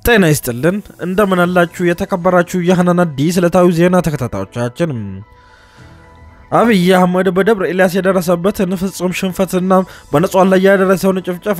ጤና ይስጥልን እንደምን አላችሁ የተከበራችሁ የሀናን አዲስ ዕለታዊ ዜና ተከታታዮቻችን። አብይ አህመድ በደብረ ኤልያስ የደረሰበትን ፍጹም ሽንፈትና በንጹሃን ላይ ያደረሰውን ጭፍጨፋ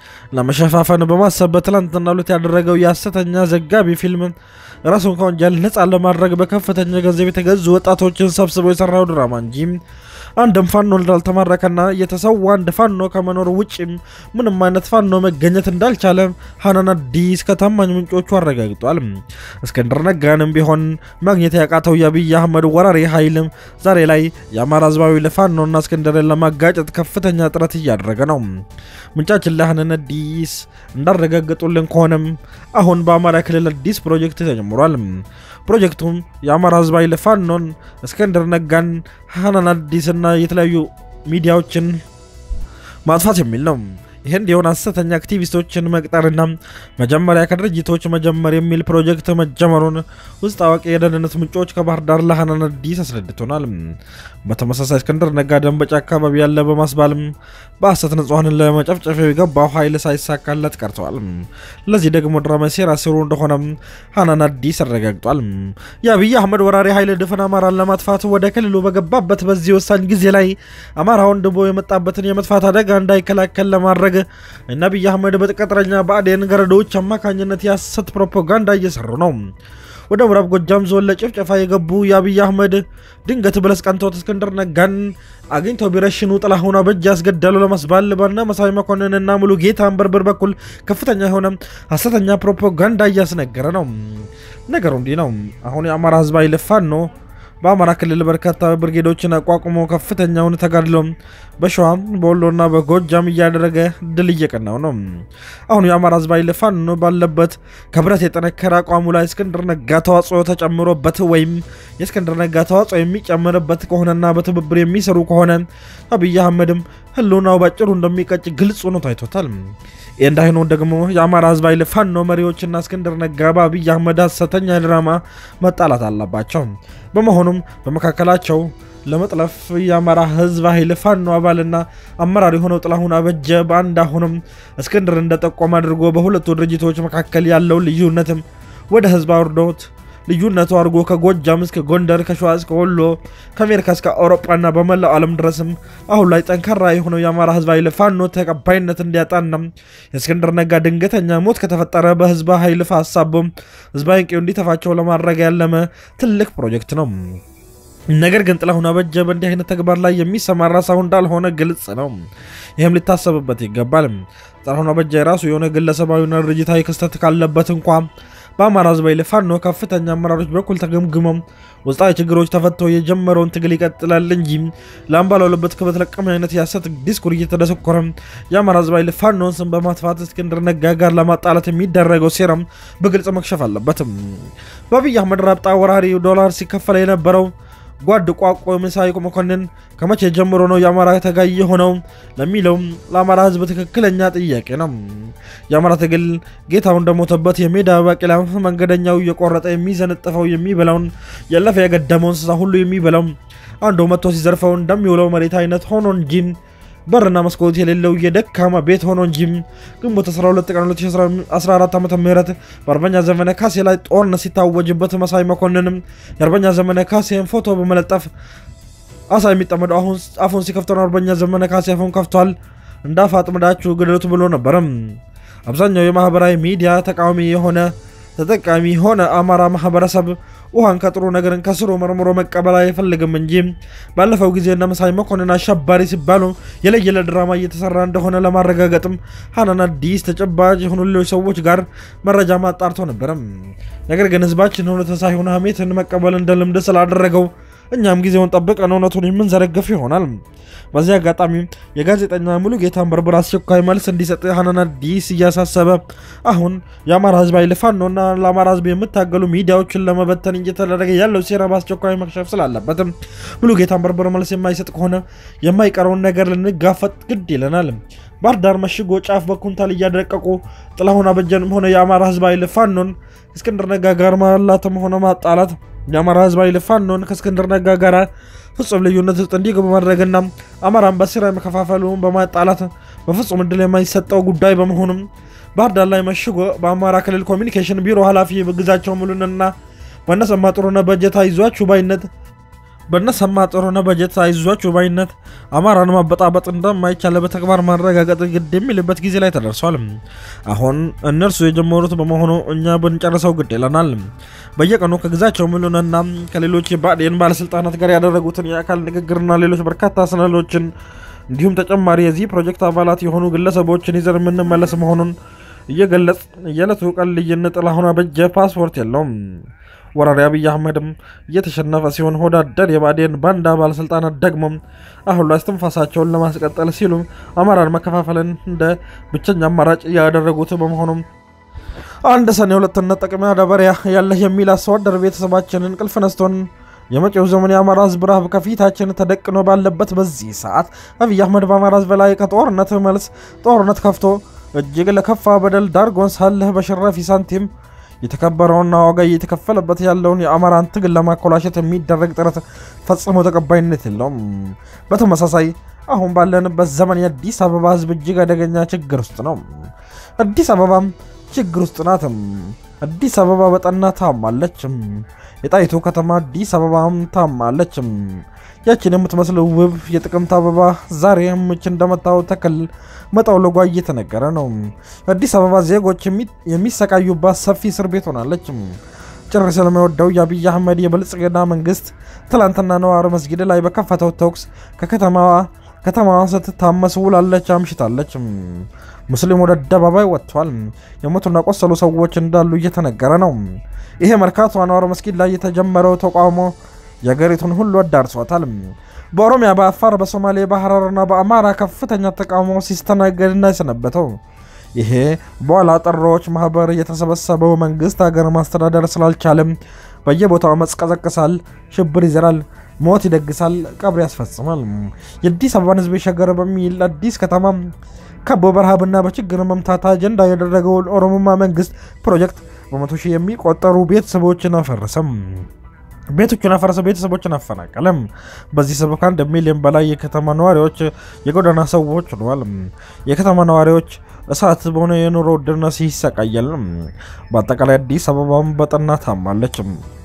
ለመሸፋፈን በማሰብ በትላንትናው ዕለት ያደረገው የሐሰተኛ ዘጋቢ ፊልም ራሱን ከወንጀል ነፃ ለማድረግ በከፍተኛ ገንዘብ የተገዙ ወጣቶችን ሰብስቦ የሰራው ድራማ እንጂ አንድም ፋኖ እንዳልተማረከና የተሰዋ አንድ ፋኖ ከመኖር ውጭ ምንም አይነት ፋኖ መገኘት እንዳልቻለ ሀናን አዲስ ከታማኝ ምንጮቹ አረጋግጧል። እስክንድር ነጋንም ቢሆን ማግኘት ያቃተው የአብይ አህመድ ወራሪ ኃይልም ዛሬ ላይ የአማራ ህዝባዊ ለፋኖና እስክንድርን ለማጋጨት ከፍተኛ ጥረት እያደረገ ነው። ምንጫችን ለሀናን አዲስ እንዳረጋገጡልን ከሆነም አሁን በአማራ ክልል አዲስ ፕሮጀክት ተጀምሯል። ፕሮጀክቱም የአማራ ህዝባዊ ለፋኖን እስክንድር ነጋን ሀናን አዲስና የተለያዩ ሚዲያዎችን ማጥፋት የሚል ነው። ይህ እንዲሆን ሐሰተኛ አክቲቪስቶችን መቅጠርና መጀመሪያ ከድርጅቶች መጀመር የሚል ፕሮጀክት መጀመሩን ውስጥ አዋቂ የደህንነት ምንጮች ከባህር ዳር ለሀናን አዲስ አስረድቶናል። በተመሳሳይ እስክንድር ነጋ ደንበጫ አካባቢ ያለ በማስባልም በሐሰት ንጹሐንን ለመጨፍጨፍ የገባው ኃይል ሳይሳካለት ቀርተዋል። ለዚህ ደግሞ ድራማ ሴራ ስሩ እንደሆነ ሀናን አዲስ አረጋግጧል። የአብይ አህመድ ወራሪ ኃይል ድፍን አማራን ለማጥፋት ወደ ክልሉ በገባበት በዚህ ወሳኝ ጊዜ ላይ አማራ ወንድቦ የመጣበትን የመጥፋት አደጋ እንዳይከላከል ለማድረግ እና አብይ አህመድ በቅጥረኛ ብአዴን ገረዶች አማካኝነት የሐሰት ፕሮፓጋንዳ እየሰሩ ነው። ወደ ምዕራብ ጎጃም ዞን ለጭፍጨፋ የገቡ የአብይ አህመድ ድንገት ብለስ ቀንቶት እስክንድር ነጋን አግኝተው ቢረሽኑ ጥላሁን አበጅ ያስገደሉ ለመስባል በነ መሳይ መኮንንና ሙሉ ጌታ አንበርብር በኩል ከፍተኛ የሆነ ሐሰተኛ ፕሮፓጋንዳ እያስነገረ ነው። ነገሩ እንዲህ ነው። አሁን የአማራ ህዝብ ኃይል ፋኖ በአማራ ክልል በርካታ ብርጌዶችን አቋቁሞ ከፍተኛውን ተጋድሎ በሸዋ በወሎና በጎጃም እያደረገ ድል እየቀናው ነው። አሁን የአማራ ህዝብ ኃይል ፋኖ ባለበት ከብረት የጠነከረ አቋሙ ላይ እስክንድር ነጋ ተዋጽኦ ተጨምሮበት ወይም የእስክንድር ነጋ ተዋጽኦ የሚጨምርበት ከሆነና በትብብር የሚሰሩ ከሆነ አብይ አህመድም ህልውናው ባጭሩ እንደሚቀጭ ግልጽ ሆኖ ታይቶታል። ይህ እንዳይሆን ደግሞ የአማራ ህዝብ ኃይል ፋኖ መሪዎችና እስክንድር ነጋ በአብይ አህመድ ሐሰተኛ ድራማ መጣላት አለባቸው። በመሆኑም በመካከላቸው ለመጥለፍ የአማራ ህዝብ ኃይል ፋኖ አባልና አመራር የሆነው ጥላሁን አበጀ በአንድ አሁንም እስክንድር እንደጠቆም አድርጎ በሁለቱ ድርጅቶች መካከል ያለው ልዩነትም ወደ ህዝብ አውርዶት ልዩነቱ አድርጎ ከጎጃም እስከ ጎንደር ከሸዋ እስከ ወሎ ከአሜሪካ እስከ አውሮፓና በመላው ዓለም ድረስም አሁን ላይ ጠንካራ የሆነው የአማራ ህዝብ ኃይል ፋኖ ተቀባይነት እንዲያጣና የእስክንድር ነጋ ድንገተኛ ሞት ከተፈጠረ በህዝብ ኃይል ሀሳቡ ህዝባዊ ንቄው እንዲተፋቸው ለማድረግ ያለመ ትልቅ ፕሮጀክት ነው። ነገር ግን ጥላሁን አበጀ በእንዲህ አይነት ተግባር ላይ የሚሰማራ ሰው እንዳልሆነ ግልጽ ነው። ይህም ሊታሰብበት ይገባል። ጥላሁን አበጀ የራሱ የሆነ ግለሰባዊና ድርጅታዊ ክስተት ካለበት እንኳ በአማራ ህዝብ ኃይል ፋኖ ከፍተኛ አመራሮች በኩል ተገምግመው ውስጣዊ ችግሮች ተፈተው የጀመረውን ትግል ይቀጥላል እንጂ ለአምባላሉበት ክበት ለቀም አይነት የሐሰት ዲስኩር እየተደሰኮረ የአማራ ህዝብ ኃይል ፋኖን ስም በማጥፋት እስክንድር ነጋ ጋር ለማጣላት የሚደረገው ሴራም በግልጽ መክሸፍ አለበትም። በአብይ አህመድ ራብጣ ወራሪ ዶላር ሲከፈል የነበረው ጓድ ቋቆ መሳይ መኮንን ከመቼ ጀምሮ ነው የአማራ ተጋይ የሆነው ለሚለው ለአማራ ህዝብ ትክክለኛ ጥያቄ ነው። የአማራ ትግል ጌታው እንደሞተበት የሜዳ ባቄላ መንገደኛው እየቆረጠ የሚዘነጥፈው የሚበላውን ያለፈ የገደመው እንስሳ ሁሉ የሚበላው አንዱ መጥቶ ሲዘርፈው እንደሚውለው መሬት አይነት ሆኖ እንጂ በርና መስኮት የሌለው የደካማ ቤት ሆኖ እንጂ ግንቦት 12 ቀን 2014 ዓ ም በአርበኛ ዘመነ ካሴ ላይ ጦርነት ሲታወጅበት መሳይ መኮንንም የአርበኛ ዘመነ ካሴን ፎቶ በመለጠፍ አሳ የሚጠመደው አፉን ሲከፍተው አርበኛ ዘመነ ካሴ አፉን ከፍቷል፣ እንዳፍ አጥምዳችሁ ግደሉት ብሎ ነበረም። አብዛኛው የማህበራዊ ሚዲያ ተቃዋሚ የሆነ ተጠቃሚ የሆነ አማራ ማህበረሰብ ውሃን ከጥሩ ነገርን ከስሩ መርምሮ መቀበል አይፈልግም እንጂ ባለፈው ጊዜ እነ መሳይ መኮንን አሸባሪ ሲባሉ የለየለ ድራማ እየተሰራ እንደሆነ ለማረጋገጥም ሀናን አዲስ ተጨባጭ የሆኑ ሌሎች ሰዎች ጋር መረጃ ማጣርቶ ነበረም። ነገር ግን ህዝባችን እውነትን ሳይሆን ሀሜትን መቀበል እንደ ልምድ ስላደረገው እኛም ጊዜውን ጠብቀን እውነቱን የምንዘረግፍ ይሆናል። በዚህ አጋጣሚ የጋዜጠኛ ሙሉ ጌታን በርብር አስቸኳይ መልስ እንዲሰጥ ሀናን አዲስ እያሳሰበ አሁን የአማራ ህዝብ ኃይል ፋኖና ለአማራ ህዝብ የምታገሉ ሚዲያዎችን ለመበተን እየተደረገ ያለው ሴራ በአስቸኳይ መክሸፍ ስላለበትም ሙሉ ጌታን በርብር መልስ የማይሰጥ ከሆነ የማይቀረውን ነገር ልንጋፈጥ ግድ ይለናል። ባህር ዳር መሽጎ ጫፍ በኩንታል እያደቀቁ ጥላሁን አበጀንም ሆነ የአማራ ህዝብ ኃይል ፋኖን እስክንድር ነጋ ጋር ማላትም ሆነ ማጣላት የአማራ ህዝብ ኃይል ፋኖን ከእስክንድር ነጋ ጋር ፍጹም ልዩነት ውስጥ እንዲገቡ ማድረግና አማራን በስራ መከፋፈሉን በማጣላት በፍጹም እድል የማይሰጠው ጉዳይ በመሆኑም ባህር ዳር ላይ መሽጎ በአማራ ክልል ኮሚኒኬሽን ቢሮ ኃላፊ ግዛቸው ሙሉንና በነሰማ ጥሩነህ በጀት አይዟችሁ ባይነት በነሰማ ጥሩነህ በጀት አይዟችሁ ባይነት አማራን ማበጣበጥ እንደማይቻል በተግባር ማረጋገጥ ግድ የሚልበት ጊዜ ላይ ተደርሷል። አሁን እነርሱ የጀመሩት በመሆኑ እኛ ብንጨርሰው ግድ ይለናል። በየቀኑ ከግዛቸው ሙሉንና ከሌሎች የብአዴን ባለስልጣናት ጋር ያደረጉትን የአካል ንግግርና ሌሎች በርካታ ሰነዶችን እንዲሁም ተጨማሪ የዚህ ፕሮጀክት አባላት የሆኑ ግለሰቦችን ይዘን የምንመለስ መሆኑን እየገለጽ የዕለቱ ቀን ልዩነት ጥላሁን አበጀ ፓስፖርት የለውም። ወራሪ አብይ አህመድም እየተሸነፈ ሲሆን ሆዳደር የብአዴን ባንዳ ባለስልጣናት ደግሞ አሁን ላይ እስትንፋሳቸውን ለማስቀጠል ሲሉ አማራን መከፋፈልን እንደ ብቸኛ አማራጭ ያደረጉት በመሆኑም አንድ ሰኔ ሁለትነት ጠቅሚያ ደበሪያ ያለህ የሚል አስተዋደር ቤተሰባችን እንቅልፍ ነስቶን የመጪው ዘመን የአማራ ህዝብ ረሃብ ከፊታችን ተደቅኖ ባለበት በዚህ ሰዓት አብይ አህመድ በአማራ ህዝብ ላይ ከጦርነት መልስ ጦርነት ከፍቶ እጅግ ለከፋ በደል ዳርጎን ሳለህ በሽራፊ ሳንቲም የተከበረውና ዋጋ እየተከፈለበት ያለውን የአማራን ትግል ለማኮላሸት የሚደረግ ጥረት ፈጽሞ ተቀባይነት የለውም። በተመሳሳይ አሁን ባለንበት ዘመን የአዲስ አበባ ህዝብ እጅግ አደገኛ ችግር ውስጥ ነው። አዲስ አበባም ችግር ውስጥ ናትም። አዲስ አበባ በጠና ታማለችም። የጣይቱ ከተማ አዲስ አበባም ታማለችም። ያችን የምትመስለው ውብ የጥቅምት አበባ ዛሬ ምች እንደመታው ተክል መጠውለጓ እየተነገረ ነው። አዲስ አበባ ዜጎች የሚሰቃዩባት ሰፊ እስር ቤት ሆናለች። ጭር ስለሚወደው የአብይ አህመድ የብልጽግና መንግስት ትላንትና ነዋር መስጊድ ላይ በከፈተው ተኩስ ከከተማዋ ከተማዋ ስትታመስ ውላለች አምሽታለች። ሙስሊም ወደ አደባባይ ወጥቷል። የሞቱና ቆሰሉ ሰዎች እንዳሉ እየተነገረ ነው። ይሄ መርካቶ አንዋር መስጊድ ላይ የተጀመረው ተቃውሞ የሀገሪቱን ሁሉ አዳርሷታል። በኦሮሚያ፣ በአፋር፣ በሶማሌ፣ በሐረርና በአማራ ከፍተኛ ተቃውሞ ሲስተናገድና የሰነበተው ይሄ በኋላ ጠሮች ማህበር የተሰበሰበው መንግስት ሀገር ማስተዳደር ስላልቻለም በየቦታው አመፅ ቀዘቅሳል፣ ሽብር ይዘራል፣ ሞት ይደግሳል፣ ቀብር ያስፈጽማል። የአዲስ አበባን ህዝብ ሸገር በሚል አዲስ ከተማ ከቦ በረሃብና በችግር መምታት አጀንዳ ያደረገው ኦሮሞማ መንግስት ፕሮጀክት በመቶ ሺህ የሚቆጠሩ ቤተሰቦችን አፈረሰም። ቤቶቹን አፈረሰ፣ ቤተሰቦችን አፈናቀለም። በዚህ ሰበብ ከአንድ ሚሊዮን በላይ የከተማ ነዋሪዎች የጎዳና ሰዎች ሆነዋል። የከተማ ነዋሪዎች እሳት በሆነ የኑሮ ውድነት ይሰቃያል። በአጠቃላይ አዲስ አበባም በጠና ታማለች።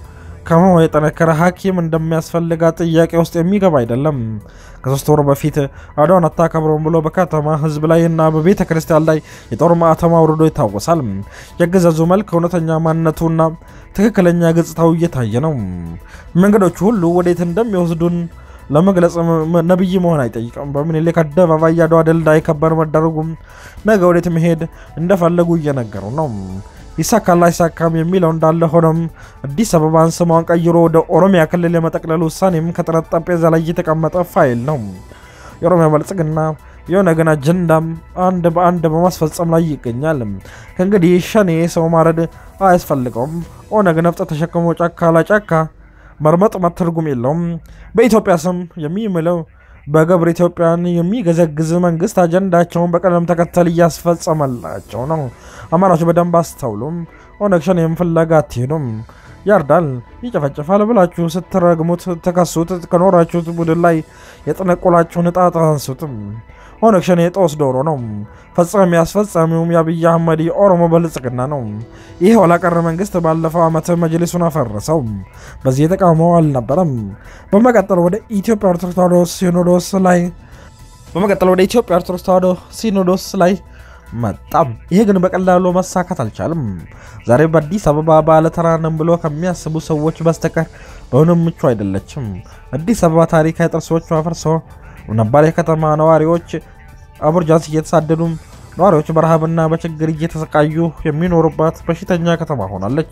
ከመሆ የጠነከረ ሐኪም እንደሚያስፈልጋት ጥያቄ ውስጥ የሚገባ አይደለም። ከሶስት ወር በፊት አድዋን አታከብረውም ብሎ በከተማ ህዝብ ላይ እና በቤተ ክርስቲያን ላይ የጦር ማዕተም አውርዶ ይታወሳል። የአገዛዙ መልክ እውነተኛ ማንነቱና ትክክለኛ ገጽታው እየታየ ነው። መንገዶቹ ሁሉ ወዴት እንደሚወስዱን ለመግለጽ ነብይ መሆን አይጠይቅም። በምኒልክ አደባባይ የአድዋ ድል እንዳይከበር መደረጉም ነገ ወዴት መሄድ እንደፈለጉ እየነገሩ ነው። ይሳካል አይሳካም የሚለው እንዳለ ሆኖም አዲስ አበባን ስሟን ቀይሮ ወደ ኦሮሚያ ክልል የመጠቅለል ውሳኔም ከጥረት ጠረጴዛ ላይ የተቀመጠ ፋይል ነው። የኦሮሚያ ብልጽግና የኦነግን አጀንዳም አንድ በአንድ በማስፈጸም ላይ ይገኛል። ከእንግዲህ ሸኔ ሰው ማረድ አያስፈልገውም። ኦነግ ነፍጥ ተሸክሞ ጫካ ለጫካ መርመጥመጥ ትርጉም የለውም። በኢትዮጵያ ስም የሚምለው በገብር ኢትዮጵያን የሚገዘግዝ መንግስት አጀንዳቸውን በቀደም ተከተል እያስፈጸመላቸው ነው። አማራዎች በደንብ አስተውሉም። ኦነግ ሸኔም ፍለጋ አትሄዱም። ያርዳል፣ ይጨፈጭፋል ብላችሁ ስትረግሙት ተከሱት ከኖራችሁት ቡድን ላይ የጠነቆላችሁን እጣ አንሱትም። ኦነግ ሸኔ ጦስ ዶሮ ነው። ፈጻሚ አስፈጻሚውም የአብይ አህመድ የኦሮሞ ብልጽግና ነው። ይህ ኋላቀር መንግስት ባለፈው ዓመት መጅሊሱን አፈረሰው። በዚህ የተቃውሞ አልነበረም። በመቀጠል ወደ ኢትዮጵያ ኦርቶዶክስ ተዋሕዶ ሲኖዶስ ላይ በመቀጠል ወደ ኢትዮጵያ ኦርቶዶክስ ተዋሕዶ ሲኖዶስ ላይ መጣም። ይሄ ግን በቀላሉ መሳካት አልቻልም። ዛሬ በአዲስ አበባ ባለተራንም ብሎ ከሚያስቡ ሰዎች በስተቀር በሁንም ምቹ አይደለችም። አዲስ አበባ ታሪካዊ ቅርሶቿ ፈርሶ ነባር የከተማ ነዋሪዎች አቡርጃንስ እየተሳደዱ ነዋሪዎች በረሃብና በችግር እየተሰቃዩ የሚኖሩባት በሽተኛ ከተማ ሆናለች።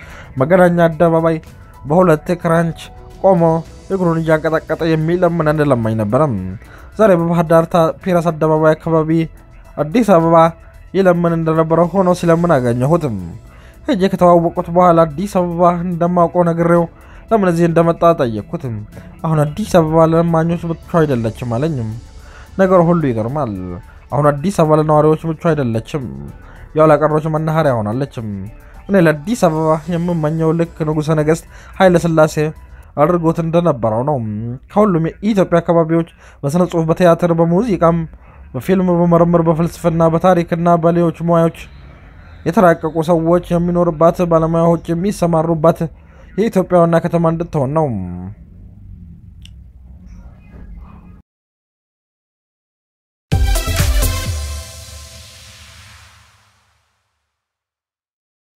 መገናኛ አደባባይ በሁለት ክራንች ቆሞ እግሩን እያንቀጠቀጠ የሚለምን አንድ ለማኝ ነበረም። ዛሬ በባህር ዳር ፒረስ አደባባይ አካባቢ አዲስ አበባ ይለምን እንደነበረ ሆኖ ሲለምን አገኘሁትም። ሄጄ ከተዋወቁት በኋላ አዲስ አበባ እንደማውቀው ነግሬው ለምን እዚህ እንደመጣ ጠየቅኩትም። አሁን አዲስ አበባ ለለማኞች ምቹ አይደለችም አለኝም። ነገሩ ሁሉ ይገርማል። አሁን አዲስ አበባ ለነዋሪዎች ምቹ አይደለችም፣ የኋላ ቀሮች መናኸሪያ ሆናለችም። እኔ ለአዲስ አበባ የምመኘው ልክ ንጉሠ ነገሥት ኃይለ ሥላሴ አድርጎት እንደነበረው ነው። ከሁሉም የኢትዮጵያ አካባቢዎች በስነ ጽሁፍ፣ በቲያትር፣ በሙዚቃም፣ በፊልም፣ በምርምር፣ በፍልስፍና፣ በታሪክና በሌሎች ሙያዎች የተራቀቁ ሰዎች የሚኖርባት ባለሙያዎች የሚሰማሩባት የኢትዮጵያ ዋና ከተማ እንድትሆን ነው።